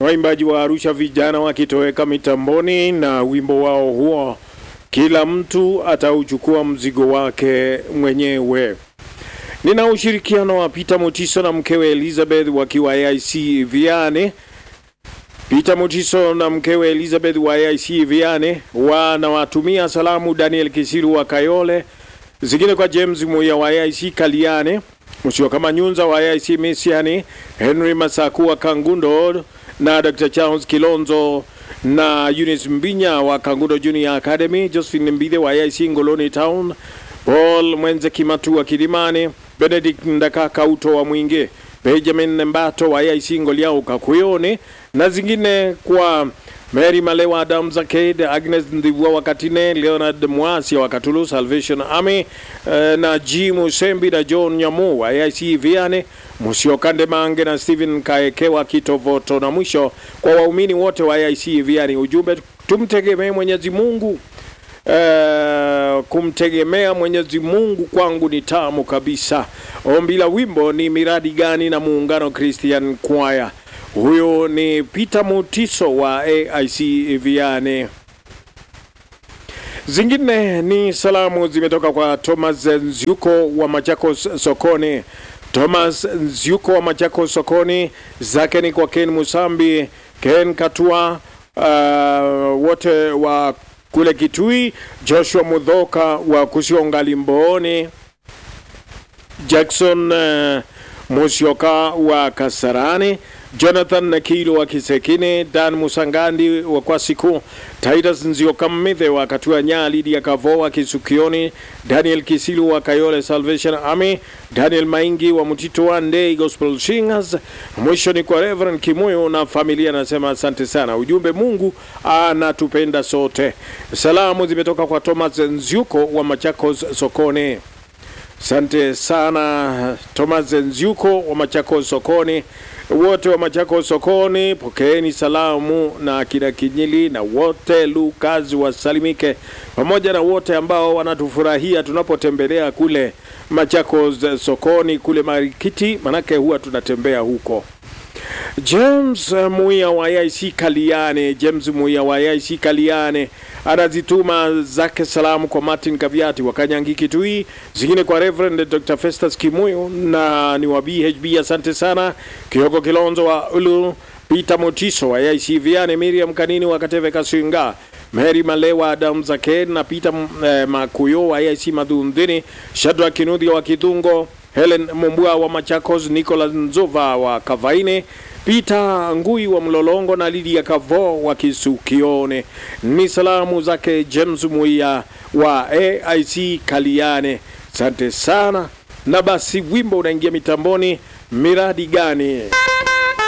waimbaji wa Arusha vijana wakitoweka mitamboni na wimbo wao huo, kila mtu atauchukua mzigo wake mwenyewe. Nina ushirikiano wa Peter Mutiso na mkewe Elizabeth wakiwa AIC Viane. Peter Mutiso na mkewe Elizabeth wa AIC Viane wanawatumia salamu Daniel Kisiru wa Kayole, zingine kwa James Muya wa AIC Kaliane, Musio kama Nyunza wa AIC Misiani, Henry Masaku wa Kangundo na Dr. Charles Kilonzo na Eunice Mbinya wa Kangundo Junior Academy, Josephine Mbide wa AIC Ngoloni Town, Paul Mwenze Kimatu wa Kilimani, Benedict Ndakaka Uto wa Mwingi, Benjamin Mbato wa AIC Ngoliao Kakuyone na zingine kwa Mary Malewa Adam Zaked, Agnes Ndivua wa Katine, Leonard Mwasi wa Katulu Salvation Army eh, na G Musembi na John Nyamu wa AIC Viane, Musio Kande Mange na Stephen Kaekewa Kitovoto, na mwisho kwa waumini wote wa AIC Viane, ujumbe tumtegemee Mwenyezi Mungu. Uh, kumtegemea Mwenyezi Mungu kwangu ni tamu kabisa. Ombi la wimbo ni miradi gani na Muungano Christian Choir. Huyo ni Peter Mutiso wa AIC Viane. Zingine ni salamu zimetoka kwa Thomas Nzyuko wa Machakos Sokoni. Thomas Nzyuko wa Machakos Sokoni, zake ni kwa Ken Musambi, Ken Katua, uh, wote wa kule Kitui, Joshua Mudhoka wa Kusiongali Mbooni, Jackson uh, Musyoka wa Kasarani, Jonathan Nakilo wa Kisekine, Dan Musangandi wa Kwasiku, Titus Nzioka Mmithe wa Katua Nyali ya Kavo wa Kisukioni, Daniel Kisilu wa Kayole Salvation Army, Daniel Maingi wa Mutito wa Ndei Gospel Singers. Mwisho ni kwa Reverend Kimoyo na familia, anasema asante sana. Ujumbe, Mungu anatupenda sote. Salamu zimetoka kwa Thomas Nziuko wa Machakos Sokoni. Asante sana Thomas Nziuko wa Machakos Sokoni. Wote wa Machakos Sokoni, pokeeni salamu na kina Kinyili na wote Lukazi wasalimike, pamoja na wote ambao wanatufurahia tunapotembelea kule Machakos Sokoni kule Marikiti, manake huwa tunatembea huko. James Muia wa AIC Kaliane, James Muia wa AIC Kaliane anazituma zake salamu kwa Martin Kaviati wa Kanyangi Kitui, zingine kwa Reverend Dr. Festus Kimuyo na ni wa BHB. Asante sana Kioko Kilonzo wa Ulu, Peter Motiso wa AIC Viane, Miriam Kanini wa Kateve Kasinga, Mary Malewa Adam Zake na Peter eh, Makuyo wa AIC Madhundhini, Shadrack Kinudhi wa Kidungo, Helen Mumbua wa Machakos, Nicholas Nzova wa Kavaine, Peter Ngui wa Mlolongo na Lidia Kavo wa Kisukione. Ni salamu zake James Muia wa AIC Kaliane. Asante sana, na basi wimbo unaingia mitamboni, miradi gani?